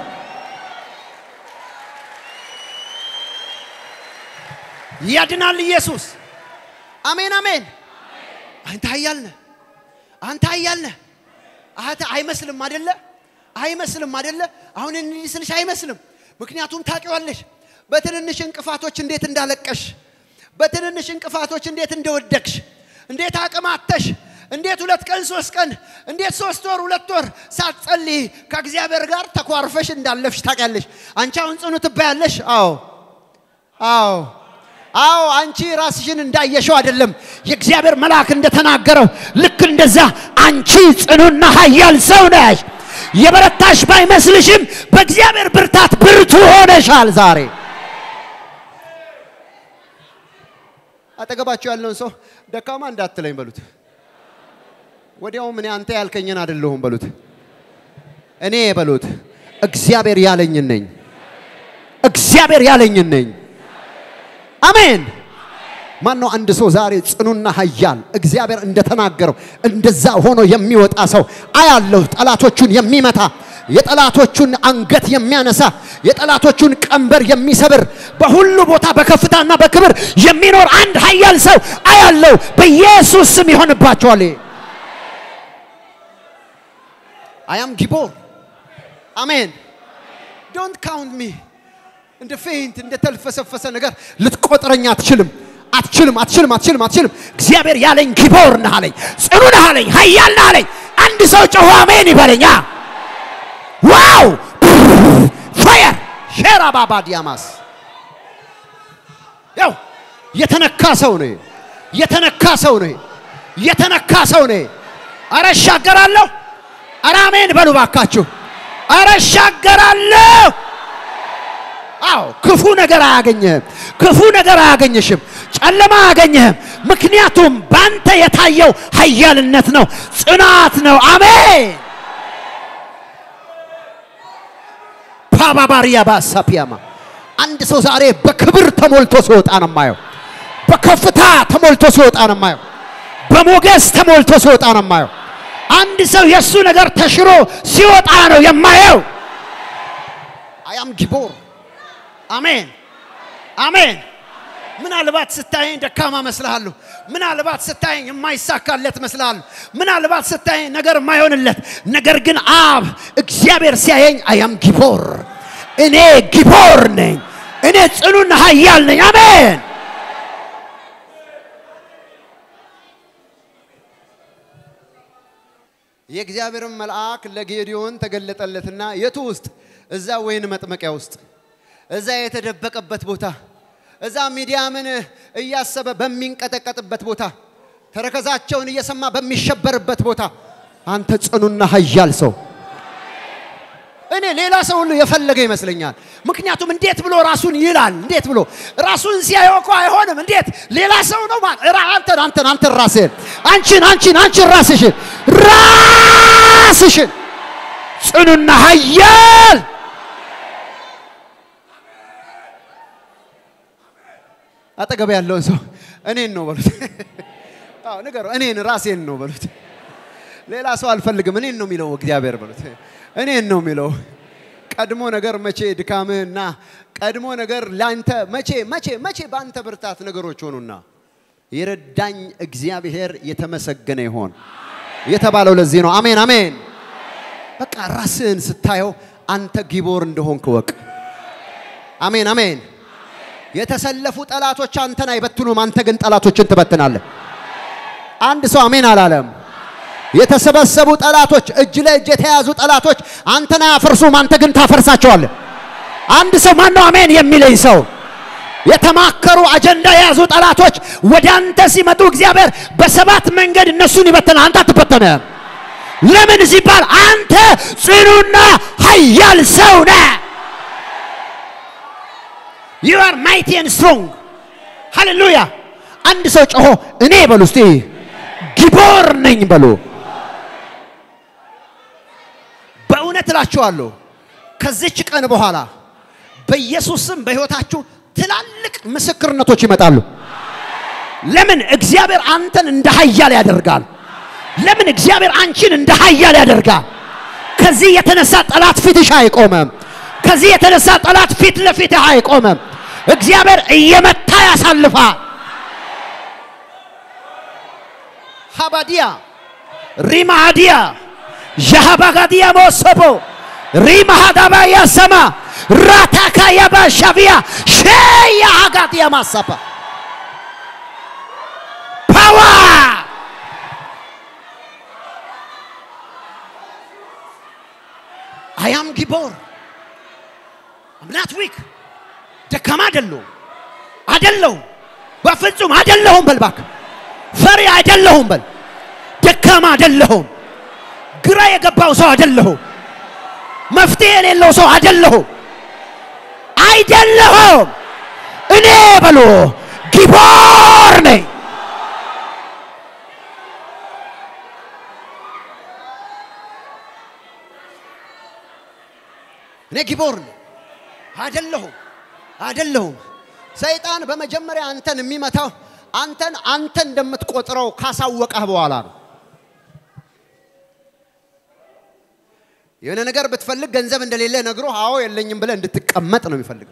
ያድናል ኢየሱስ። አሜን አሜን። አንተ ኃያል ነህ። አንተ ኃያል ነህ። አተ አይመስልም አይደለ? አይመስልም አይደለ? አሁን እንዲህ ስልሽ አይመስልም። ምክንያቱም ታውቂዋለሽ በትንንሽ እንቅፋቶች እንዴት እንዳለቀሽ፣ በትንንሽ እንቅፋቶች እንዴት እንደወደቅሽ፣ እንዴት አቅም አጥተሽ፣ እንዴት ሁለት ቀን ሶስት ቀን፣ እንዴት ሶስት ወር ሁለት ወር ሳትጸልይ ከእግዚአብሔር ጋር ተኳርፈሽ እንዳለፍሽ ታውቂያለሽ። አንቺ አሁን ጽኑ ትባያለሽ። አዎ አዎ አዎ አንቺ ራስሽን እንዳየሸው አይደለም። የእግዚአብሔር መልአክ እንደተናገረው ልክ እንደዛ አንቺ ጽኑና ኃያል ሰው ነሽ። የበረታሽ ባይመስልሽም በእግዚአብሔር ብርታት ብርቱ ሆነሻል ዛሬ። አጠገባቸው ያለውን ሰው ደካማ እንዳትለኝ በሉት። ወዲያውም እኔ አንተ ያልከኝን አይደለሁም በሉት። እኔ በሉት እግዚአብሔር ያለኝን ነኝ። እግዚአብሔር ያለኝን ነኝ። አሜን። ማን ነው አንድ ሰው ዛሬ ጽኑና ኃያል እግዚአብሔር እንደተናገረው እንደዛ ሆኖ የሚወጣ ሰው አያለሁ። ጠላቶቹን የሚመታ የጠላቶቹን አንገት የሚያነሳ የጠላቶቹን ቀንበር የሚሰብር በሁሉ ቦታ በከፍታና በክብር የሚኖር አንድ ኃያል ሰው አያለሁ። በኢየሱስ ስም ይሆንባቸዋል። አያም ጊቦር አሜን። ዶንት ካውንት ሚ እንደ ፌንት እንደ ተልፈሰፈሰ ነገር ልትቆጥረኝ አትችልም። አትችልም፣ አትችልም፣ አትችልም፣ አትችልም። እግዚአብሔር ያለኝ ጊቦር ነህ አለኝ፣ ጽኑ ነህ አለኝ፣ ኃያል ነህ አለኝ። አንድ ሰው ጮሆ አሜን ይበለኛ። ዋው ፋየር ሼራ ባባ ዲያማስ ያው የተነካ ሰው ነው፣ የተነካ ሰው ነው፣ የተነካ ሰው ነው። አረ እሻገራለሁ። አረ አሜን በሉ ባካችሁ። አረ እሻገራለሁ። አዎ ክፉ ነገር አያገኘህም። ክፉ ነገር አያገኘሽም። ጨለማ አያገኘህም። ምክንያቱም ባንተ የታየው ኃያልነት ነው፣ ጽናት ነው። አሜን ፓባባሪያ ባሳፒያማ አንድ ሰው ዛሬ በክብር ተሞልቶ ሲወጣ ነው የማየው። በከፍታ ተሞልቶ ሲወጣ ነው የማየው። በሞገስ ተሞልቶ ሲወጣ ነው የማየው። አንድ ሰው የእሱ ነገር ተሽሮ ሲወጣ ነው የማየው። አያም ጊቦር አሜን አሜን። ምናልባት ስታየኝ ደካማ መስልሃለሁ። ምናልባት ስታየኝ የማይሳካለት መስልሃለሁ። ምናልባት ስታየኝ ነገር የማይሆንለት ነገር ግን አብ እግዚአብሔር ሲያየኝ አያም ጊቦር፣ እኔ ጊቦር ነኝ። እኔ ጽኑና ኃያል ነኝ። አሜን። የእግዚአብሔርን መልአክ ለጌዲዮን ተገለጠለትና የቱ ውስጥ? እዛ ወይን መጥመቂያ ውስጥ እዛ የተደበቀበት ቦታ እዛ ሚዲያምን እያሰበ በሚንቀጠቀጥበት ቦታ ተረከዛቸውን እየሰማ በሚሸበርበት ቦታ አንተ ጽኑና ኃያል ሰው እኔ ሌላ ሰው ሁሉ የፈለገ ይመስለኛል። ምክንያቱም እንዴት ብሎ ራሱን ይላል? እንዴት ብሎ ራሱን ሲያየው እኮ አይሆንም። እንዴት ሌላ ሰው ነው ማለት አንተን አንተን አንተን ራስህን አንቺን አንቺን አንቺን ራስሽን ራስሽን ጽኑና ኃያል አጠገብ ያለውን ሰው እኔን ነው በሉት። አዎ ንገረው፣ እኔን ራሴን ነው በሉት። ሌላ ሰው አልፈልግም፣ እኔን ነው የሚለው እግዚአብሔር በሉት። እኔን ነው የሚለው። ቀድሞ ነገር መቼ ድካምህና ቀድሞ ነገር ላንተ መቼ መቼ መቼ በአንተ ብርታት ነገሮች ሆኑና የረዳኝ እግዚአብሔር የተመሰገነ ይሆን የተባለው ለዚህ ነው። አሜን አሜን። በቃ ራስህን ስታየው አንተ ጊቦር እንደሆንክ ወቅ። አሜን አሜን። የተሰለፉ ጠላቶች አንተን አይበትኑም፣ አንተ ግን ጠላቶችን ትበትናለህ። አንድ ሰው አሜን አላለም። የተሰበሰቡ ጠላቶች፣ እጅ ለእጅ የተያዙ ጠላቶች አንተን አያፈርሱም፣ አንተ ግን ታፈርሳቸዋለህ። አንድ ሰው ማነው አሜን የሚለኝ ሰው? የተማከሩ አጀንዳ የያዙ ጠላቶች ወደ አንተ ሲመጡ እግዚአብሔር በሰባት መንገድ እነሱን ይበትናል፣ አንተ አትበተንም። ለምን ሲባል አንተ ጽኑና ኃያል ሰው ነህ። you are mighty and strong ሃሌሉያ። አንድ ሰው ጮሆ እኔ በሉ እስቲ ጊቦር ነኝ በሉ። በእውነት እላችኋለሁ ከዚች ቀን በኋላ በኢየሱስ ስም በሕይወታችሁ ትላልቅ ምስክርነቶች ይመጣሉ። ለምን እግዚአብሔር አንተን እንደ ኃያል ያደርጋል። ለምን እግዚአብሔር አንቺን እንደ ኃያል ያደርጋል። ከዚህ የተነሳ ጠላት ፊትሽ አይቆመም። ከዚህ የተነሳ ጠላት ፊት ለፊትህ አይቆመም። እግዚአብሔር እየመታ ያሳልፋል። ሀባዲያ ሪማሃዲያ ዣሃባጋዲያ ሞሰቦ ሪማሃዳባ ያሰማ ራታካ ያባሻቪያ ሸያ ሀጋዲያ ማሳፓ ፓዋ አያም ጊቦር አምናት ዊክ ደካማ አይደለሁም አይደለሁም በፍጹም አይደለሁም በል እባክህ ፈሪ አይደለሁም በል ደካማ አይደለሁም ግራ የገባው ሰው አይደለሁም መፍትሄ የሌለው ሰው አይደለሁም አይደለሁም እኔ በሎ ጊቦር ነኝ እኔ ጊቦር ነኝ አይደለሁም አይደለሁም ሰይጣን በመጀመሪያ አንተን የሚመታው አንተን አንተ እንደምትቆጥረው ካሳወቀህ በኋላ ነው የሆነ ነገር ብትፈልግ ገንዘብ እንደሌለ ነግሮ አዎ የለኝም ብለህ እንድትቀመጥ ነው የሚፈልገው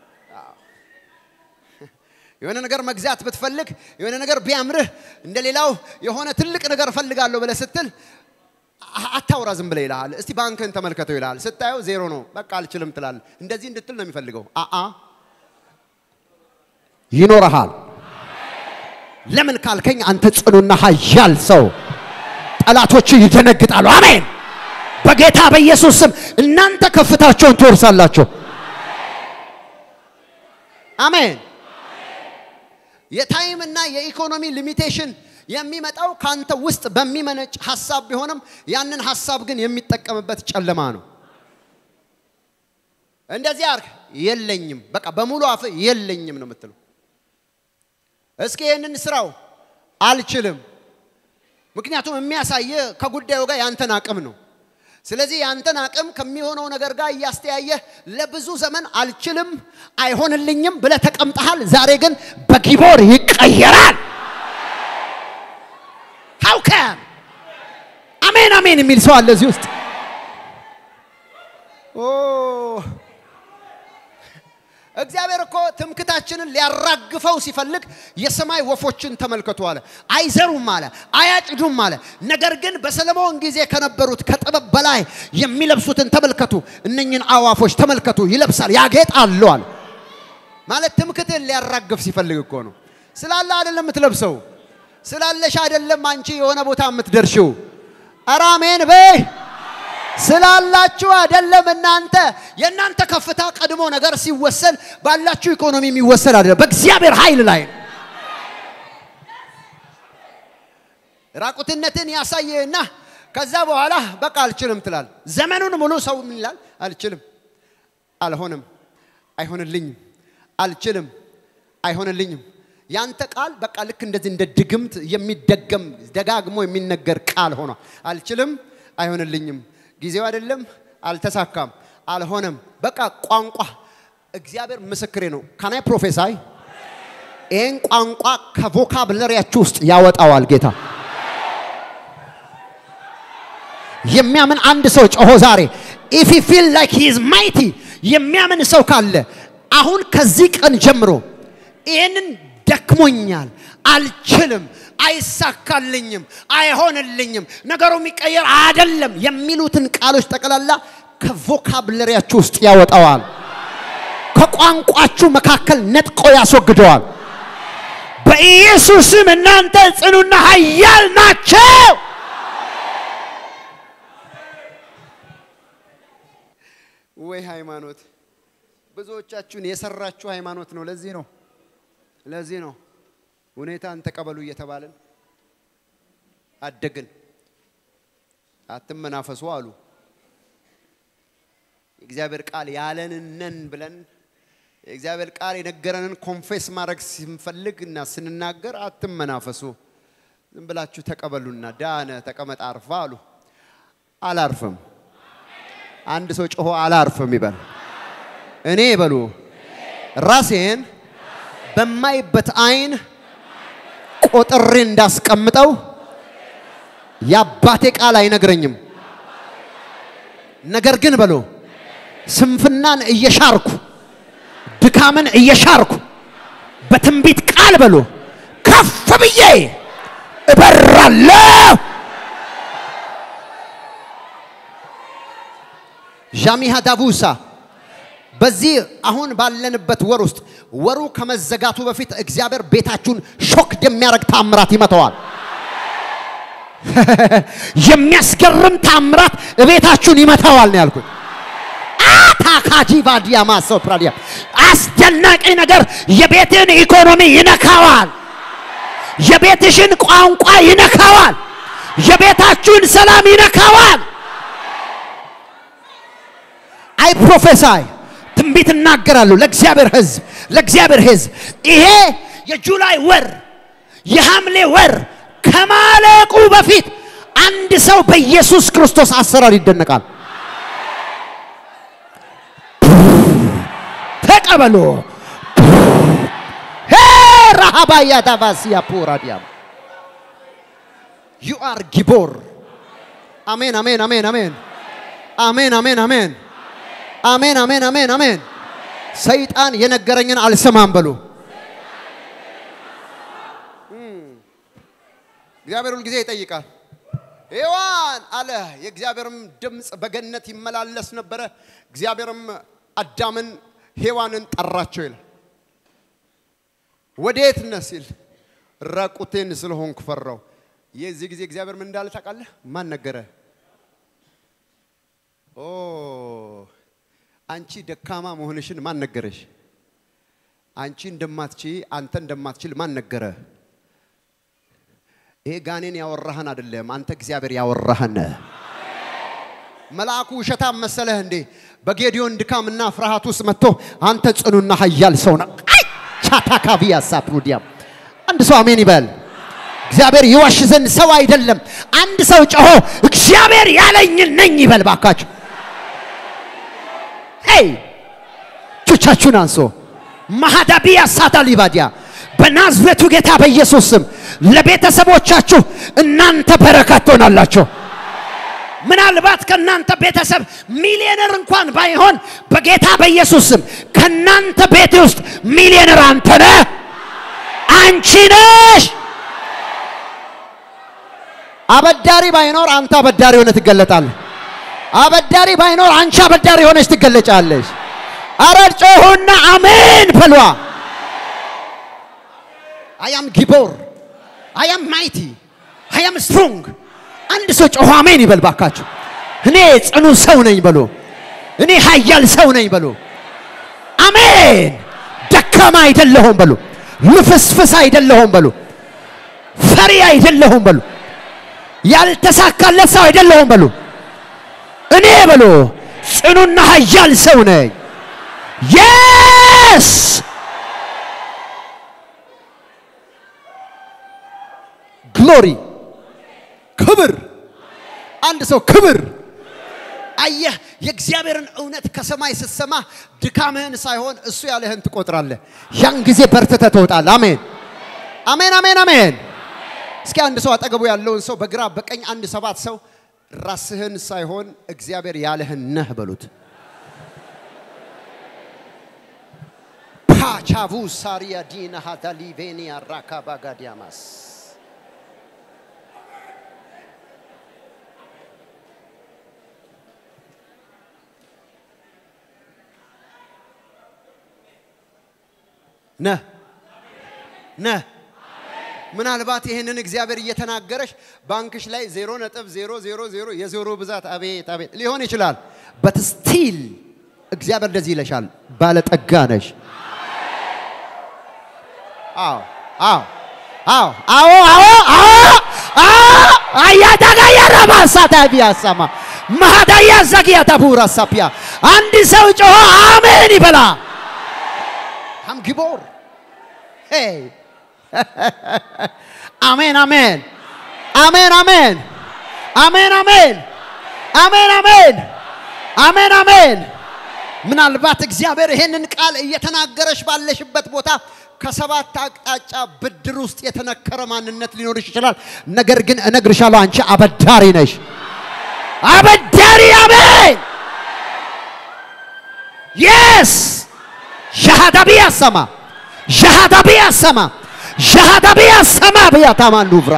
የሆነ ነገር መግዛት ብትፈልግ የሆነ ነገር ቢያምርህ እንደሌላው የሆነ ትልቅ ነገር እፈልጋለሁ ብለህ ስትል አታውራ ዝም ብለህ ይልሃል። እስቲ ባንክህን ተመልከተው ይልሃል። ስታየው ዜሮ ነው፣ በቃ አልችልም ትላለህ። እንደዚህ እንድትል ነው የሚፈልገው። አአ ይኖረሃል። ለምን ካልከኝ አንተ ጽኑና ኃያል ሰው፣ ጠላቶች ይደነግጣሉ። አሜን። በጌታ በኢየሱስ ስም እናንተ ከፍታቸውን ትወርሳላችሁ። አሜን። የታይምና የኢኮኖሚ ሊሚቴሽን የሚመጣው ካንተ ውስጥ በሚመነጭ ሀሳብ ቢሆንም ያንን ሀሳብ ግን የሚጠቀምበት ጨለማ ነው። እንደዚህ አርግ የለኝም፣ በቃ በሙሉ አፍ የለኝም ነው የምትለው። እስኪ ይህንን ስራው አልችልም። ምክንያቱም የሚያሳየ ከጉዳዩ ጋር ያንተን አቅም ነው። ስለዚህ ያንተን አቅም ከሚሆነው ነገር ጋር እያስተያየህ ለብዙ ዘመን አልችልም፣ አይሆንልኝም ብለህ ተቀምጠሃል። ዛሬ ግን በጊቦር ይቀየራል። ሃው ካም አሜን አሜን የሚል ሰው አለ እዚህ ውስጥ። ኦ እግዚአብሔር እኮ ትምክታችንን ሊያራግፈው ሲፈልግ የሰማይ ወፎችን ተመልከቱ አለ። አይዘሩም አለ፣ አያጭዱም አለ። ነገር ግን በሰለሞን ጊዜ ከነበሩት ከጥበብ በላይ የሚለብሱትን ተመልከቱ። እነኝን አዋፎች ተመልከቱ፣ ይለብሳል፣ ያጌጣሉ አለ። ማለት ትምክትን ሊያራግፍ ሲፈልግ እኮ ነው። ስላለ አይደለም የምትለብሰው፣ ስላለሽ አይደለም አንቺ የሆነ ቦታ የምትደርሽው። ኧረ አሜን በይ። ስላላችሁ አይደለም እናንተ የእናንተ ከፍታ ቀድሞ ነገር ሲወሰን ባላችሁ ኢኮኖሚ የሚወሰን አይደለም፣ በእግዚአብሔር ኃይል ላይ ነው። ራቁትነትን ያሳየና ከዛ በኋላ በቃ አልችልም ትላል። ዘመኑን ሙሉ ሰው ምን ይላል? አልችልም፣ አልሆንም፣ አይሆንልኝም፣ አልችልም፣ አይሆንልኝም። ያንተ ቃል በቃ ልክ እንደዚህ እንደ ድግምት የሚደገም ደጋግሞ የሚነገር ቃል ሆኗል። አልችልም፣ አይሆንልኝም ጊዜው አይደለም፣ አልተሳካም፣ አልሆነም። በቃ ቋንቋ እግዚአብሔር ምስክሬ ነው። ካናይ ፕሮፌሳይ ይህን ቋንቋ ከቮካብለሪያችሁ ውስጥ ያወጣዋል ጌታ። የሚያምን አንድ ሰው ጮሆ ዛሬ ኢፍ ዩ ፊል ላይክ ሂ ኢዝ ማይቲ የሚያምን ሰው ካለ አሁን ከዚህ ቀን ጀምሮ ይህንን ደክሞኛል፣ አልችልም፣ አይሳካልኝም፣ አይሆንልኝም፣ ነገሩ የሚቀየር አይደለም የሚሉትን ቃሎች ጠቅላላ ከቮካብለሪያችሁ ውስጥ ያወጣዋል። ከቋንቋችሁ መካከል ነጥቆ ያስወግደዋል። በኢየሱስም እናንተ ጽኑና ኃያል ናቸው። ወይ ሃይማኖት ብዙዎቻችሁን የሰራችሁ ሃይማኖት ነው። ለዚህ ነው ለዚህ ነው ሁኔታን ተቀበሉ እየተባልን አደግን። አትመናፈሱ አሉ። የእግዚአብሔር ቃል ያለንን ነን ብለን የእግዚአብሔር ቃል የነገረንን ኮንፌስ ማድረግ ስንፈልግ እና ስንናገር አትመናፈሱ፣ ዝም ብላችሁ ተቀበሉና ዳነ ተቀመጥ አርፋ አሉ። አላርፍም። አንድ ሰው ጮሆ አላርፍም ይበል። እኔ በሉ ራሴን በማይበት አይን ቆጥሬ እንዳስቀምጠው የአባቴ ቃል አይነግረኝም። ነገር ግን በሉ ስንፍናን እየሻርኩ ድካምን እየሻርኩ በትንቢት ቃል በሉ ከፍ ብዬ እበራለሁ። ዣሚሃ ዳቡሳ በዚህ አሁን ባለንበት ወር ውስጥ ወሩ ከመዘጋቱ በፊት እግዚአብሔር ቤታችሁን ሾክ የሚያደርግ ታምራት ይመተዋል። የሚያስገርም ታምራት ቤታችሁን ይመታዋል ነው ያልኩት። አታካጂ ቫዲያ ማሰው ፕራዲያ አስደናቂ ነገር የቤትን ኢኮኖሚ ይነካዋል። የቤትሽን ቋንቋ ይነካዋል። የቤታችሁን ሰላም ይነካዋል። አይ ፕሮፌሳይ ትንቢት እናገራለሁ ለእግዚአብሔር ሕዝብ ለእግዚአብሔር ሕዝብ ይሄ የጁላይ ወር የሐምሌ ወር ከማለቁ በፊት አንድ ሰው በኢየሱስ ክርስቶስ አሰራር ይደነቃል። ተቀበሉ። ረሃባያ ዳባሲያ ፖራዲያም ዩ አር ጊቦር። አሜን አሜን አሜን አሜን አሜን አሜን አሜን አሜን አሜን አሜን አሜን። ሰይጣን የነገረኝን አልሰማም በሉ። እግዚአብሔር ሁል ጊዜ ይጠይቃል። ሔዋን አለ። የእግዚአብሔርም ድምፅ በገነት ይመላለስ ነበረ። እግዚአብሔርም አዳምን ሔዋንን ጠራቸው ይላል። ወዴት ነህ ሲል ራቁቴን ስለሆንኩ ፈራው። የዚህ ጊዜ እግዚአብሔር ምን እንዳለ ታውቃለህ? ማን ነገረ? ኦ አንቺ ደካማ መሆንሽን ማን ነገረሽ? አንቺ እንደማትቺ አንተ እንደማትችል ማን ነገረ? ይሄ ጋኔን ያወራህን አይደለም፣ አንተ እግዚአብሔር ያወራህን። መልአኩ ውሸታም መሰለህ እንዴ? በጌዲዮን ድካምና ፍርሃት ውስጥ መጥቶ አንተ ጽኑና ኃያል ሰው ነህ። አይ ቻታካቪያ ሳፕሩዲያም አንድ ሰው አሜን ይበል። እግዚአብሔር ይዋሽ ዘንድ ሰው አይደለም። አንድ ሰው ጮሆ እግዚአብሔር ያለኝን ነኝ ይበል ባካችሁ። ሄይ እጆቻችሁን አንሶ ማሃዳቢያ ሳታ ሊባዲያ በናዝሬቱ ጌታ በኢየሱስ ስም ለቤተሰቦቻችሁ እናንተ በረከት ትሆናላችሁ። ምናልባት ከእናንተ ቤተሰብ ሚሊዮነር እንኳን ባይሆን በጌታ በኢየሱስ ስም ከእናንተ ቤት ውስጥ ሚሊዮነር አንተ ነህ፣ አንቺ ነሽ። አበዳሪ ባይኖር አንተ አበዳሪ ሆነ ትገለጣለህ። አበዳሪ ባይኖር አንቺ አበዳሪ ሆነች ትገለጫለሽ። አረ ጮሁና አሜን በሏ። አያም ጊቦር አያም ማይቲ አያም ስትሮንግ። አንድ ሰው ጮሆ አሜን ይበል ባካችሁ። እኔ ጽኑ ሰው ነኝ በሉ። እኔ ኃያል ሰው ነኝ በሉ። አሜን። ደካማ አይደለሁም በሉ። ልፍስፍስ አይደለሁም በሉ። ፈሪ አይደለሁም በሉ። ያልተሳካለት ሰው አይደለሁም በሉ። እኔ በሉ ጽኑና ኃያል ሰው ነኝ። የስ ግሎሪ ክብር። አንድ ሰው ክብር አየህ። የእግዚአብሔርን እውነት ከሰማይ ስትሰማ ድካምህን ሳይሆን እሱ ያለህን ትቆጥራለህ። ያን ጊዜ በርትተህ ትወጣለህ። አሜን አሜን አሜን አሜን። እስኪ አንድ ሰው አጠገቡ ያለውን ሰው በግራ በቀኝ አንድ ሰባት ሰው ራስህን ሳይሆን እግዚአብሔር ያለህን ነህ በሉት። ፓቻቡ ሳሪያ ዲና ሃዳሊቬኒያ ራካ ባጋዲያማስ ነህ ነህ። ምናልባት ይህንን እግዚአብሔር እየተናገረሽ ባንክሽ ላይ ዜሮ ነጥብ ዜሮ ዜሮ ዜሮ የዜሮ ብዛት አቤት አቤት ሊሆን ይችላል። በት ስቲል እግዚአብሔር እንደዚህ ይለሻል፣ ባለጠጋ ነሽ። አዎ አዎ አዎ አዎ አዎ አዎ አዎ አያዳጋያራ ማሳታ ቢያሰማ ማዳያ ዘግያ ተቡራ ሳፒያ አንድ ሰው ጮሆ አሜን ይበላ። አም ጊቦር ሄይ አሜን አሜን አሜን አሜን አሜን አሜን አሜን አሜን አሜን አሜን። ምናልባት እግዚአብሔር ይሄንን ቃል እየተናገረሽ ባለሽበት ቦታ ከሰባት አቅጣጫ ብድር ውስጥ የተነከረ ማንነት ሊኖርሽ ይችላል። ነገር ግን እነግርሻለሁ አንቺ አበዳሪ ነሽ። አበዳሪ አሜን። የስ ሻሃዳ ቢያሰማ ሻሃዳ ቢያሰማ ሻሃዳ ቢያሰማ ብያታማን ሉቭራ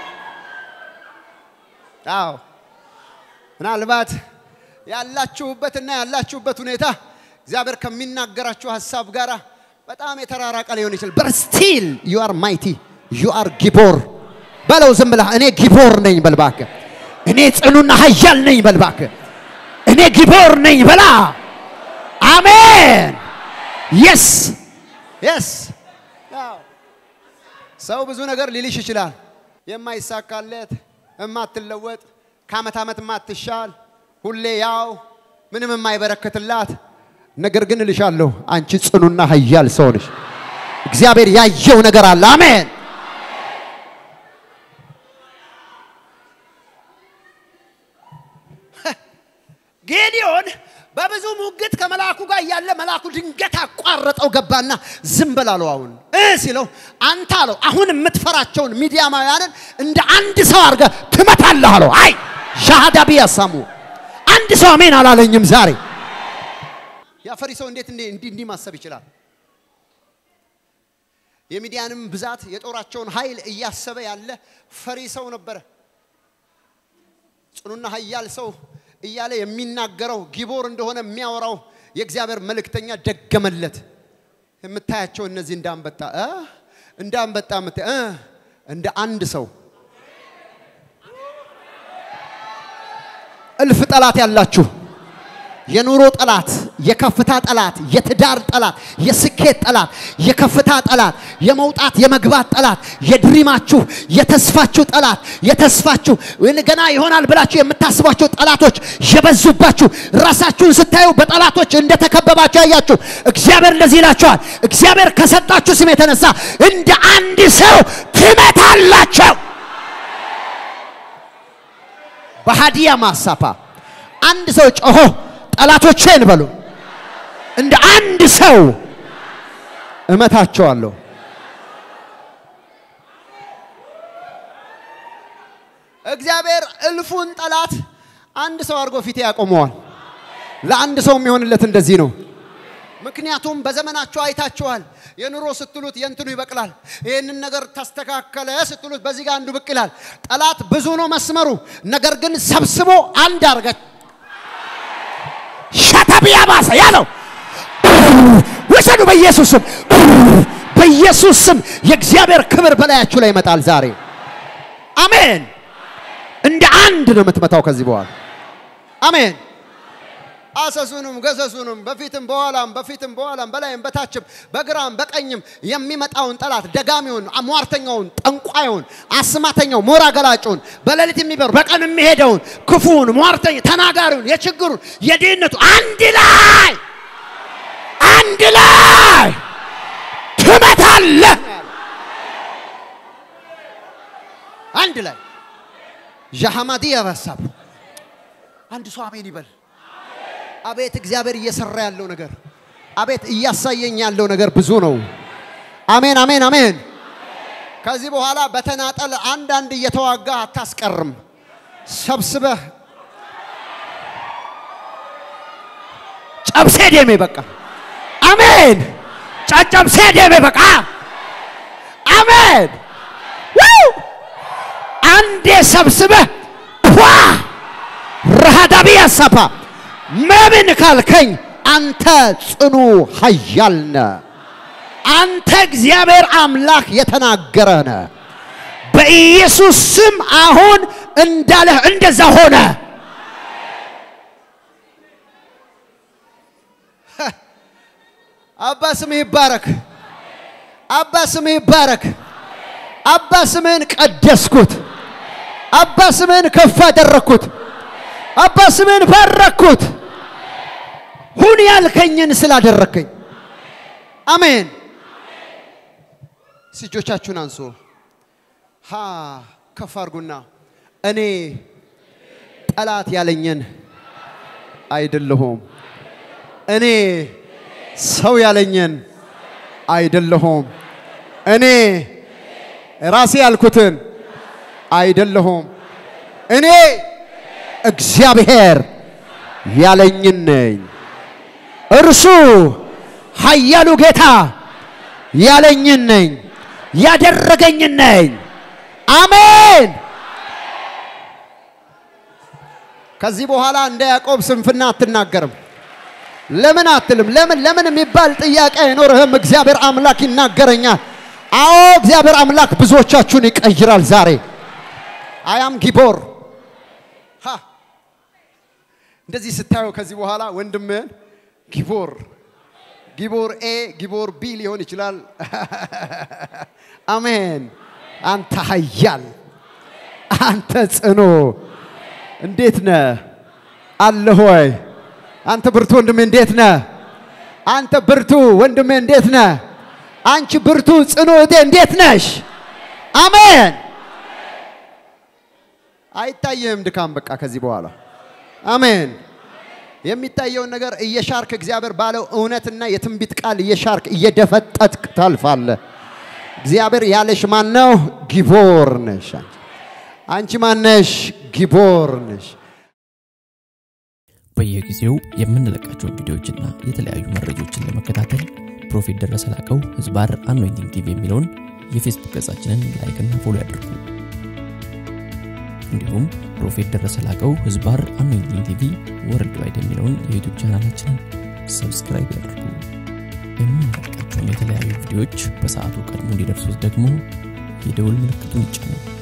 አዎ ምናልባት ያላችሁበትና ያላችሁበት ሁኔታ እግዚአብሔር ከሚናገራችሁ ሀሳብ ጋር በጣም የተራራቀ ሊሆን ይችላል። በት ስቲል ዩ አር ማይቲ ዩ አር ጊቦር በለው። ዝም ብለህ እኔ ጊቦር ነኝ በል እባክህ። እኔ ጽኑና ኃያል ነኝ በል እባክህ። እኔ ጊቦር ነኝ በላ። አሜን። የስ የስ ሰው ብዙ ነገር ሊልሽ ይችላል። የማይሳካለት የማትለወጥ ከአመት ዓመት የማትሻል ሁሌ ያው ምንም የማይበረክትላት ነገር ግን እልሻለሁ አንቺ ጽኑና ኃያል ሰው ነሽ። እግዚአብሔር ያየው ነገር አለ። አሜን። ጌዲዮን በብዙ ሙግት ከመልአኩ ጋር እያለ መልአኩ ድንገት አቋረጠው ገባና ዝም በል አለው። አሁን እ ሲለው አንተ አለው አሁን የምትፈራቸውን ሚዲያማውያንን እንደ አንድ ሰው አድርገህ ትመታለህ አለው። አይ ሻሃዳ ቢያሳሙ አንድ ሰው አሜን አላለኝም ዛሬ። ያ ፈሪ ሰው እንዴት እንዲህ እንዲህ ማሰብ ይችላል? የሚዲያንም ብዛት የጦራቸውን ኃይል እያሰበ ያለ ፈሪ ሰው ነበረ። ጽኑና ኃያል ሰው እያለ የሚናገረው ጊቦር እንደሆነ የሚያወራው የእግዚአብሔር መልእክተኛ ደገመለት። የምታያቸው እነዚህ እንዳንበጣ እ እንዳንበጣ የምታ እ እንደ አንድ ሰው እልፍ ጠላት ያላችሁ የኑሮ ጠላት፣ የከፍታ ጠላት፣ የትዳር ጠላት፣ የስኬት ጠላት፣ የከፍታ ጠላት፣ የመውጣት የመግባት ጠላት፣ የድሪማችሁ የተስፋችሁ ጠላት፣ የተስፋችሁ ገና ይሆናል ብላችሁ የምታስቧቸው ጠላቶች የበዙባችሁ ራሳችሁን ስታዩ በጠላቶች እንደተከበባችሁ ያያችሁ እግዚአብሔር እንደዚህ ይላችኋል። እግዚአብሔር ከሰጣችሁ ስም የተነሳ እንደ አንድ ሰው ትመታላቸው። በሃዲያ ማሳፓ አንድ ሰው ጮሆ ጠላቶቼን በሉ እንደ አንድ ሰው እመታቸዋለሁ። እግዚአብሔር እልፉን ጠላት አንድ ሰው አድርጎ ፊቴ ያቆመዋል። ለአንድ ሰው የሚሆንለት እንደዚህ ነው። ምክንያቱም በዘመናችሁ አይታችኋል። የኑሮ ስትሉት የእንትኑ ይበቅላል። ይህንን ነገር ተስተካከለ ስትሉት በዚህ ጋር አንዱ ብቅ ይላል። ጠላት ብዙ ነው መስመሩ፣ ነገር ግን ሰብስቦ አንድ አርገ ሸተቢያ ባሰ ያለው ውሰዱ በኢየሱስ ስም በኢየሱስ ስም የእግዚአብሔር ክብር በላያችሁ ላይ ይመጣል ዛሬ። አሜን። እንደ አንድ ነው የምትመታው ከዚህ በኋላ አሜን። አሰሱንም ገሰሱንም በፊትም በኋላም በፊትም በኋላም በላይም በታችም በግራም በቀኝም የሚመጣውን ጠላት ደጋሚውን፣ ሟርተኛውን፣ ጠንቋዩን፣ አስማተኛው፣ ሞራ ገላጩን፣ በሌሊት የሚበር በቀን የሚሄደውን ክፉውን፣ ሟርተኛ፣ ተናጋሪውን፣ የችግሩን፣ የድህነቱ አንድ ላይ አንድ ላይ ትመታለህ። አንድ ላይ ዣሃማዲ ያበሳብ አንድ ሰው አሜን ይበል። አቤት እግዚአብሔር እየሰራ ያለው ነገር፣ አቤት እያሳየኝ ያለው ነገር ብዙ ነው። አሜን አሜን አሜን። ከዚህ በኋላ በተናጠል አንዳንድ እየተዋጋ አታስቀርም። ሰብስበህ ጨብሴ ደሜ በቃ አሜን። ጨጨብሴ ደሜ በቃ አሜን። አንዴ ሰብስበህ ኳ ረሃዳቢ ያሳፓ መምን ካልከኝ አንተ ጽኑ ኃያል ነህ። አንተ እግዚአብሔር አምላክ የተናገረ ነህ። በኢየሱስ ስም አሁን እንዳለህ እንደዛ ሆነ። አባ ስምህ ይባረክ። አባ ስምህ ይባረክ። አባ ስምህን ቀደስኩት። አባ ስምህን ከፍ አደረግኩት። አባ ስምህን ባረኩት። ሁን ያልከኝን ስላደረግከኝ አሜን። እጆቻችሁን አንሱ። ሃ ከፍ አድርጉና እኔ ጠላት ያለኝን አይደለሁም። እኔ ሰው ያለኝን አይደለሁም። እኔ ራሴ ያልኩትን አይደለሁም። እኔ እግዚአብሔር ያለኝን ነኝ። እርሱ ኃያሉ ጌታ ያለኝን ነኝ፣ ያደረገኝን ነኝ። አሜን። ከዚህ በኋላ እንደ ያዕቆብ ስንፍና አትናገርም። ለምን አትልም? ለምን ለምን የሚባል ጥያቄ አይኖርህም። እግዚአብሔር አምላክ ይናገረኛል። አዎ እግዚአብሔር አምላክ ብዙዎቻችሁን ይቀይራል ዛሬ። አያም ጊቦር ሃ እንደዚህ ስታየው ከዚህ በኋላ ወንድምህን ጊቦር ጊቦር ኤ ጊቦር ቢ ሊሆን ይችላል። አሜን። አንተ ኃያል፣ አንተ ጽኑ፣ እንዴት ነህ? አለ ሆይ አንተ ብርቱ ወንድሜ እንዴት ነህ? አንተ ብርቱ ወንድሜ እንዴት ነህ? አንቺ ብርቱ ጽኑ እህቴ እንዴት ነሽ? አሜን። አይታየህም ድካም በቃ ከዚህ በኋላ አሜን። የሚታየውን ነገር እየሻርክ እግዚአብሔር ባለው እውነትና የትንቢት ቃል እየሻርክ እየደፈጠጥክ ታልፋለህ። እግዚአብሔር ያለሽ ማን ነው? ጊቦር ነሽ። አንቺ ማነሽ? ጊቦር ነሽ። በየጊዜው የምንለቃቸውን ቪዲዮዎችና የተለያዩ መረጃዎችን ለመከታተል ፕሮፌት ደረሰ ላቀው ህዝባር አኖይንቲንግ ቲቪ የሚለውን የፌስቡክ ገጻችንን ላይክና ፎሎ ያድርጉ። እንዲሁም ፕሮፌት ደረሰ ላቀው ህዝባር አኖይንቲንግ ቲቪ ወርልድ ዋይድ የሚለውን የዩቱብ ቻናላችንን ሰብስክራይብ ያድርጉ። የምንለቃቸውን የተለያዩ ቪዲዮዎች በሰዓቱ ቀድሞ እንዲደርሱት ደግሞ የደውል ምልክቱን ይጫኑ።